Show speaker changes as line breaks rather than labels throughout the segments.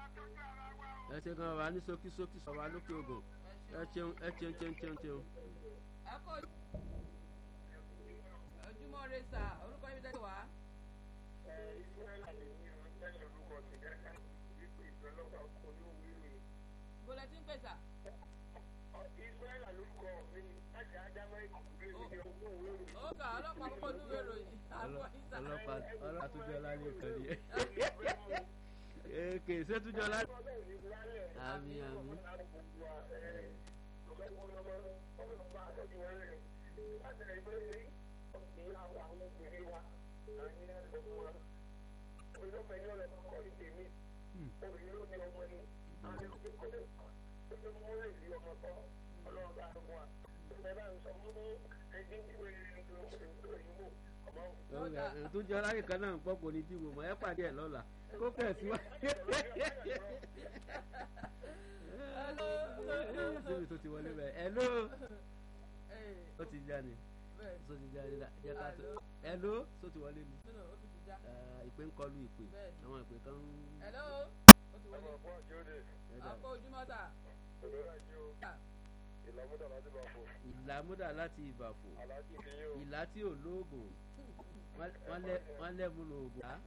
ẹ ṣe gan wa ní ṣókíṣókí sọ wa lókè ògùn ẹ ṣeun ẹ ṣeun ṣeun ṣeun ṣeun.
ẹ kó ojúmọ́ rẹ sà orúkọ yín tẹ́lẹ̀ wá. bọ́lá tí ń pè sà.
Israẹla lórúkọ mi láti Ádámọ́ ìkùnkùn ní ogún òwe rò.
ó kà ọlọ́pàá kọ́kọ́ ní ìwé ìròyìn. àbọ̀ ìsà.
ọlọ́pàá ọlọ́pàá tó jọ lálẹ́ kan ni ẹ kè ṣé tó jọ lálẹ́. àmì àmì. tó jọ lálẹ́ kan náà ń pọ̀ kò ní dìbò mọ́ ẹ pàdé ẹ̀ lọ́la kó kẹ̀ sí wa. síbi tó ti wọlé bẹ́ẹ̀ ẹ ló ó ti já ni tó ti já ni jẹ́ ká tó ẹ ló tó ti wọlé ni ìpè ń kọlu ìpè àwọn ìpè kan ń.
hello ó ti wọlé. àpò ojúmọ́ sà.
Ìlàmúdà láti bá fò.
ìlàmúdà láti ìbàfò
Aláàjì ni yóò.
ìlà tí ò lóògùn wọ́n lẹ́mu lóògùn á.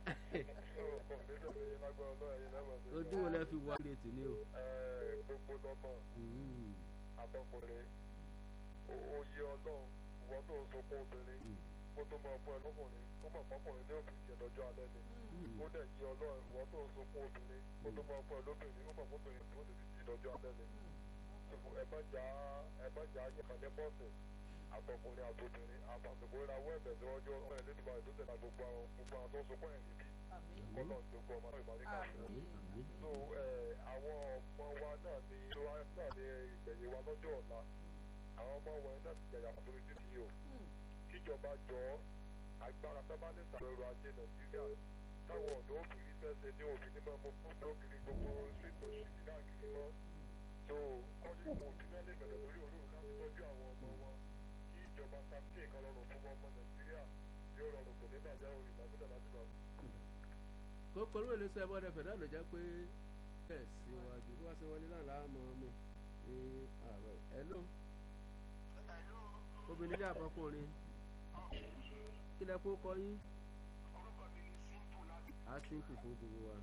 ojú wo lẹ fi wọ ilé tì ní o.
Gbogbo lọ́mọ àtọkùnrin oyè ọlọ́run ìwọ́n tó ń sunkún obìnrin kó tó máa fún ẹ lọ́kùnrin kó máa fọkùnrin ní òfin ìjẹ lọ́jọ́ alẹ́ ni. Ó dẹ̀ yí ọlọ́run ìwọ́n tó ń sunkún obìnrin kó tó máa fún ẹ lóbìnrin kó máa fún obìnrin tó ti di lọ́jọ́ alẹ́ ni. Ẹ má jà ẹ má jà yẹ̀mọ̀ ní bọ́ọ̀sì àtọkùnrin àtobìnrin àtàtúgbò ìrawọ́ ẹ̀bẹ̀ síwájú ọmọ ẹ̀ lẹ́nu báyìí tó tẹ̀lé gbogbo àwọn gbogbo àwọn tó ń sunkún ẹ̀ níbí kọ́nà gbogbo ọmọ náà ìbáríkà so àwọn ọmọ wa náà ni wa náà ni ìgbẹ̀yìn wa lọ́jọ́ ọ̀la àwọn ọmọ wọn náà ti jẹ̀yà àtúntò títí yìí o kíjọba jọ agbára tábàlẹ̀ sàrẹ̀rọ ajé nàìjíríà táwọn ọ̀dọ́ obìnrin fẹ́ẹ́ ní obìnrin máa mọ fún obìnrin gbogbo street òṣìṣẹ́ káàkiri mọ́ so kọ́jú ìmọ̀ òbí náà lè bẹ̀rẹ̀ lórí òru láti tọ́jú àwọn ọmọ wọn kí ìjọba sáfì kan rọrùn fún ọmọ nàìjíríà yóò rọrùn kò ní bàjẹ́ orí ìgbàgbọ́dọ̀ láti lọ.
kókó ló lè sọ ẹbọ rẹ fẹdá ló jẹ pé bẹ́ẹ̀ síwájú bí wọn ṣe wọlé náà láàmú ọmọ ní ààrẹ ẹ ló obìnrin jẹ àkọkùnrin kí lẹ kó kọ yín á sínkù fún gbogbo wa.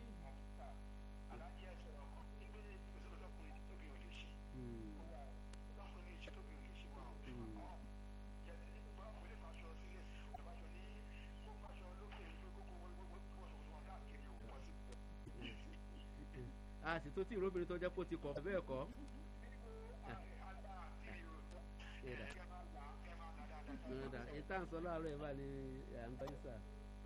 a sì tó tí ìróbìnrin tó jẹ́ kó ti kọ̀ bẹ́ẹ̀ kọ́. ìta ń sọ láàárọ̀ ẹ̀ bá ní à ń gbọ́ sà.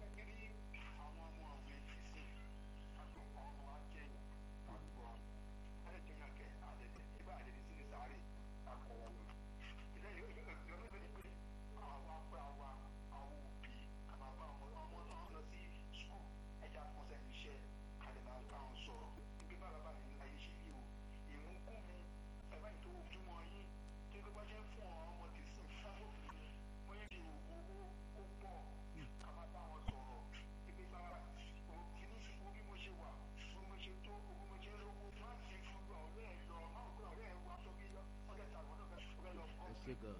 ṣe gan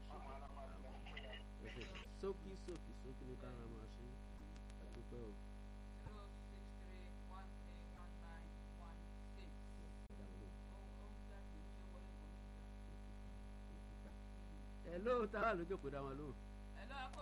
sókí sókí sókí ní kára máa ṣe àdúpẹ́ o.
zero six three one three one nine one six.
ẹ ló ta wà lójókòó dá wọn lóhùn.